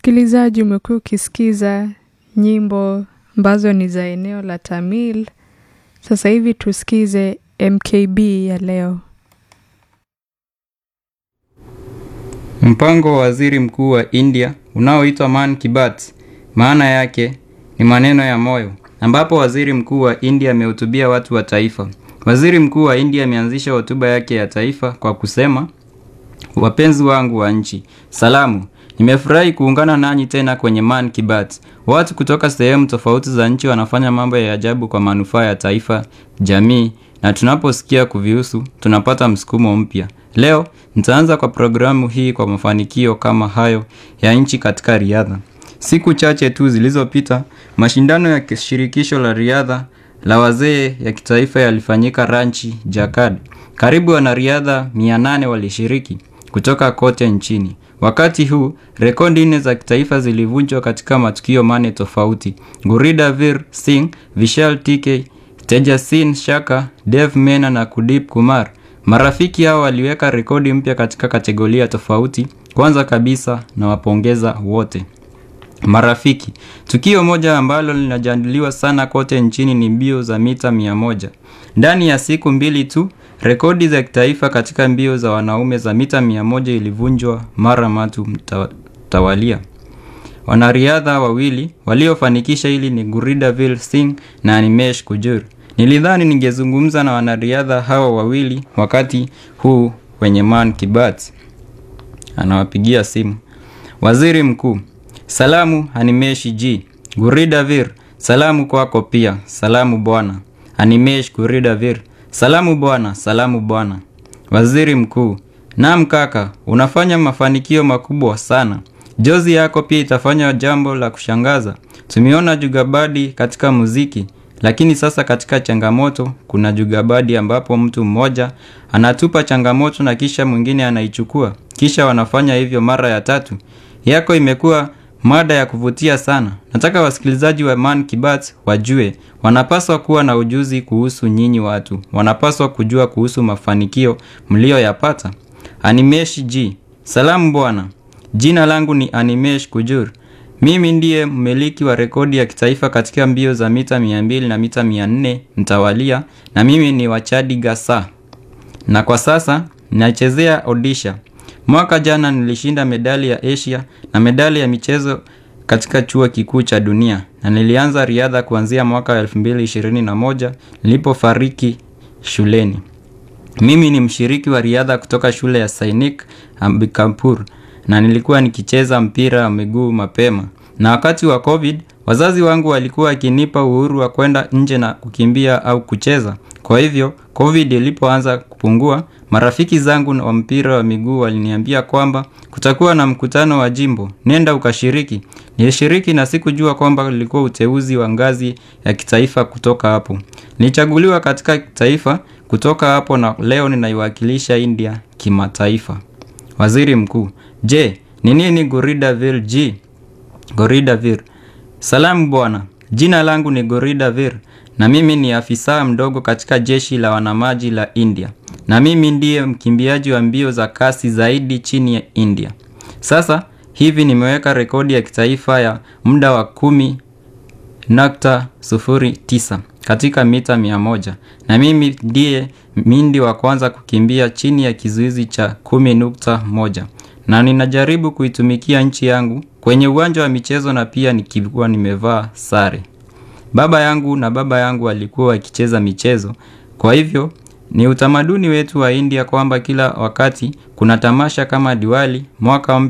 Msikilizaji, umekuwa ukisikiza nyimbo ambazo ni za eneo la Tamil. Sasa hivi tusikize MKB ya leo. Mpango wa waziri mkuu wa India unaoitwa Man Ki Baat, maana yake ni maneno ya moyo, ambapo waziri mkuu wa India amehutubia watu wa taifa. Waziri mkuu wa India ameanzisha hotuba yake ya taifa kwa kusema, wapenzi wangu wa nchi, salamu. Nimefurahi kuungana nanyi tena kwenye Man Ki Baat. Watu kutoka sehemu tofauti za nchi wanafanya mambo ya ajabu kwa manufaa ya taifa, jamii, na tunaposikia kuvihusu tunapata msukumo mpya. Leo nitaanza kwa programu hii kwa mafanikio kama hayo ya nchi katika riadha. Siku chache tu zilizopita, mashindano ya shirikisho la riadha la wazee ya kitaifa yalifanyika Ranchi, Jharkhand. Karibu wanariadha 800 walishiriki kutoka kote nchini. Wakati huu rekodi nne za kitaifa zilivunjwa katika matukio mane tofauti. Guridavir Singh, Vishal TK, Tejasin Shaka, Dev Mena na Kudip Kumar. Marafiki hao waliweka rekodi mpya katika kategoria tofauti. Kwanza kabisa na wapongeza wote marafiki. Tukio moja ambalo linajadiliwa sana kote nchini ni mbio za mita mia moja. Ndani ya siku mbili tu rekodi za kitaifa katika mbio za wanaume za mita mia moja ilivunjwa mara matu mtawalia. Wanariadha wawili waliofanikisha hili ni Guridavir Singh na Animesh Kujur. Nilidhani ningezungumza na wanariadha hawa wawili wakati huu wenye Man Ki Baat. Anawapigia simu. Waziri Mkuu, salamu Animesh G. Guridavir, salamu kwako pia. Salamu bwana. Animesh Guridavir, salamu bwana, salamu bwana. Waziri Mkuu, naam kaka, unafanya mafanikio makubwa sana. Jozi yako pia itafanya jambo la kushangaza. Tumeona jugabadi katika muziki, lakini sasa katika changamoto kuna jugabadi ambapo mtu mmoja anatupa changamoto na kisha mwingine anaichukua, kisha wanafanya hivyo mara ya tatu. Yako imekuwa mada ya kuvutia sana. Nataka wasikilizaji wa Man Ki Baat wajue wanapaswa kuwa na ujuzi kuhusu nyinyi watu, wanapaswa kujua kuhusu mafanikio mlioyapata. Animesh G, salamu bwana. Jina langu ni Animesh Kujur. Mimi ndiye mmiliki wa rekodi ya kitaifa katika mbio za mita 200 na mita 400 mtawalia, na mimi ni wachadi Gasa, na kwa sasa nachezea Odisha. Mwaka jana nilishinda medali ya Asia na medali ya michezo katika chuo kikuu cha dunia, na nilianza riadha kuanzia mwaka 2021 nilipofariki shuleni. Mimi ni mshiriki wa riadha kutoka shule ya Sainik Ambikampur na nilikuwa nikicheza mpira wa miguu mapema. Na wakati wa COVID, wazazi wangu walikuwa wakinipa uhuru wa kwenda nje na kukimbia au kucheza. Kwa hivyo, COVID ilipoanza kupungua, marafiki zangu wa mpira wa miguu waliniambia kwamba kutakuwa na mkutano wa jimbo, nenda ukashiriki. Nilishiriki na sikujua kwamba ulikuwa uteuzi wa ngazi ya kitaifa kutoka hapo. Nilichaguliwa katika taifa kutoka hapo na leo ninaiwakilisha India kimataifa. Waziri Mkuu, je, ni nini Guridavir G? Guridavir. Salamu bwana. Jina langu ni Guridavir na mimi ni afisa mdogo katika jeshi la wanamaji la India. Na mimi ndiye mkimbiaji wa mbio za kasi zaidi chini ya India. Sasa hivi nimeweka rekodi ya kitaifa ya muda wa kumi nukta sufuri tisa katika mita mia moja na mimi ndiye mindi wa kwanza kukimbia chini ya kizuizi cha kumi nukta moja na ninajaribu kuitumikia nchi yangu kwenye uwanja wa michezo na pia nikiwa nimevaa sare. Baba yangu na baba yangu walikuwa wakicheza michezo, kwa hivyo ni utamaduni wetu wa India kwamba kila wakati kuna tamasha kama Diwali, mwaka